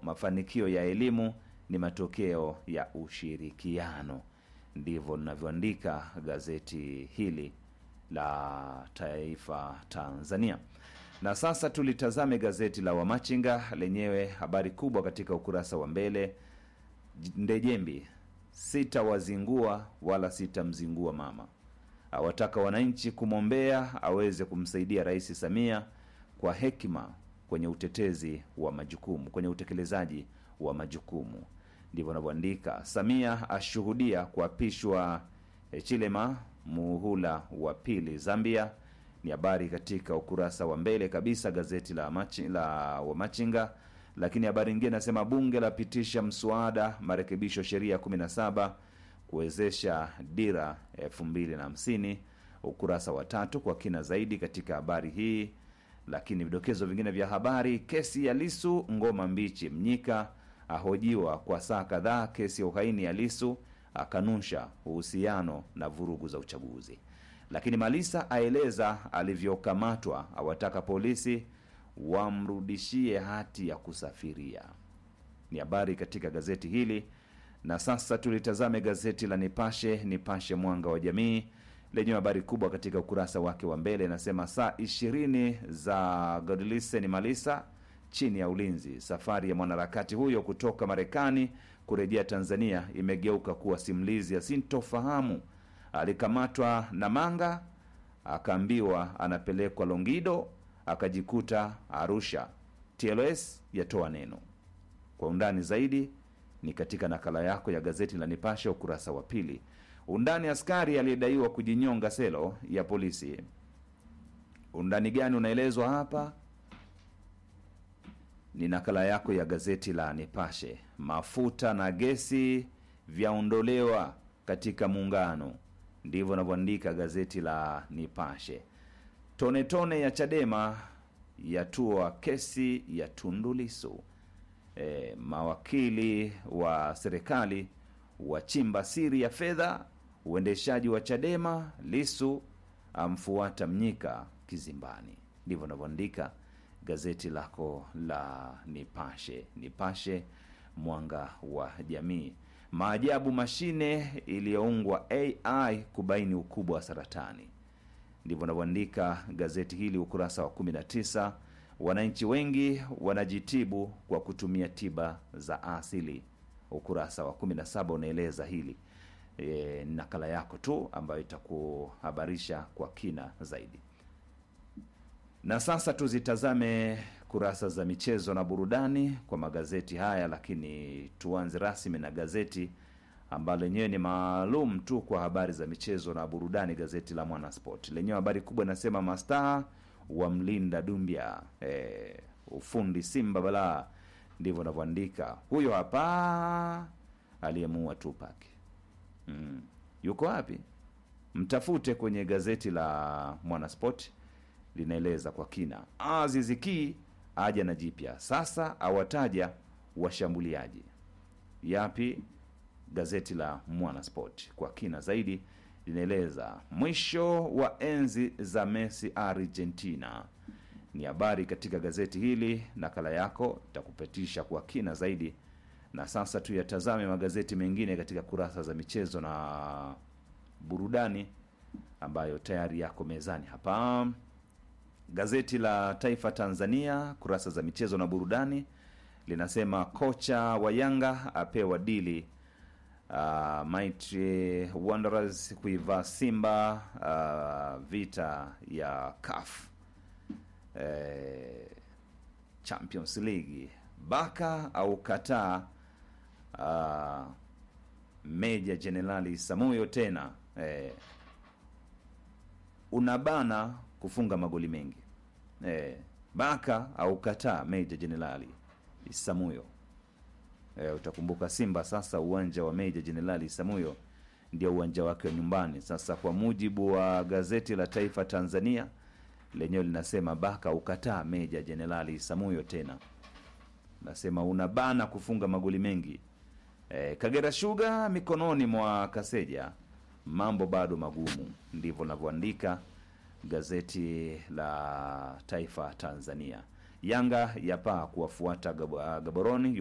mafanikio ya elimu ni matokeo ya ushirikiano. Ndivyo linavyoandika gazeti hili la Taifa Tanzania. Na sasa tulitazame gazeti la Wamachinga lenyewe, habari kubwa katika ukurasa wa mbele, Ndejembi sita wazingua wala sitamzingua mama, awataka wananchi kumwombea aweze kumsaidia Rais Samia kwa hekima kwenye utetezi wa majukumu, kwenye utekelezaji wa majukumu. Ndivyo anavyoandika. Samia ashuhudia kuapishwa eh, Chilema muhula wa pili Zambia. Ni habari katika ukurasa wa mbele kabisa gazeti la, machi, la Wamachinga. Lakini habari nyingine nasema bunge lapitisha mswada marekebisho sheria 17 kuwezesha dira 2050 ukurasa wa tatu kwa kina zaidi katika habari hii. Lakini vidokezo vingine vya habari, kesi ya Lisu ngoma mbichi, Mnyika ahojiwa kwa saa kadhaa kesi ya uhaini ya Lisu, akanusha uhusiano na vurugu za uchaguzi. Lakini Malisa aeleza alivyokamatwa, awataka polisi wamrudishie hati ya kusafiria. Ni habari katika gazeti hili. Na sasa tulitazame gazeti la Nipashe, Nipashe Mwanga wa Jamii, lenye habari kubwa katika ukurasa wake wa mbele inasema saa ishirini za Godlisten Malisa chini ya ulinzi. Safari ya mwanaharakati huyo kutoka Marekani kurejea Tanzania imegeuka kuwa simulizi ya sintofahamu. Alikamatwa na manga, akaambiwa anapelekwa Longido, akajikuta Arusha. TLS yatoa neno. Kwa undani zaidi ni katika nakala yako ya gazeti la Nipashe ukurasa wa pili. Undani askari aliyedaiwa kujinyonga selo ya polisi. Undani gani unaelezwa hapa? Ni nakala yako ya gazeti la Nipashe. Mafuta na gesi vyaondolewa katika muungano, ndivyo navyoandika gazeti la Nipashe. Tone tone ya Chadema yatua kesi ya Tundu Lissu. E, mawakili wa serikali wachimba siri ya fedha uendeshaji wa Chadema. Lisu amfuata Mnyika kizimbani, ndivyo navyoandika gazeti lako la Nipashe. Nipashe mwanga wa jamii. Maajabu mashine iliyoungwa AI kubaini ukubwa wa saratani, ndivyo navyoandika gazeti hili ukurasa wa 19. Wananchi wengi wanajitibu kwa kutumia tiba za asili ukurasa wa 17 unaeleza hili. E, nakala yako tu ambayo itakuhabarisha kwa kina zaidi. Na sasa tuzitazame kurasa za michezo na burudani kwa magazeti haya, lakini tuanze rasmi na gazeti ambalo lenyewe ni maalum tu kwa habari za michezo na burudani, gazeti la Mwanasport lenyewe habari kubwa inasema mastaa wa mlinda Dumbia, e, ufundi Simba balaa ndivyo anavyoandika huyo hapa aliyemuua Tupac. Mm. Yuko wapi? Mtafute kwenye gazeti la Mwanasport linaeleza kwa kina. Aziz Ki aja na jipya sasa, awataja washambuliaji yapi? Gazeti la Mwanasport kwa kina zaidi linaeleza mwisho wa enzi za Messi Argentina ni habari katika gazeti hili. Nakala yako itakupitisha kwa kina zaidi. Na sasa tuyatazame magazeti mengine katika kurasa za michezo na burudani ambayo tayari yako mezani hapa. Gazeti la Taifa Tanzania kurasa za michezo na burudani linasema kocha wa Yanga apewa dili uh, Mighty Wanderers kuivaa Simba uh, vita ya CAF eh, Champions League. Baka au kataa uh, Meja Jenerali Samuyo tena eh, unabana kufunga magoli mengi eh, Baka au kataa Meja Jenerali Samuyo eh, utakumbuka Simba sasa uwanja wa Meja Jenerali Samuyo ndio uwanja wake wa nyumbani. Sasa kwa mujibu wa gazeti la Taifa Tanzania lenyewe linasema Baka ukataa Meja Jenerali Samuyo tena, nasema unabana kufunga magoli mengi. E, Kagera Sugar mikononi mwa Kaseja, mambo bado magumu, ndivyo linavyoandika gazeti la Taifa Tanzania. Yanga yapaa kuwafuata Gab- Gaboroni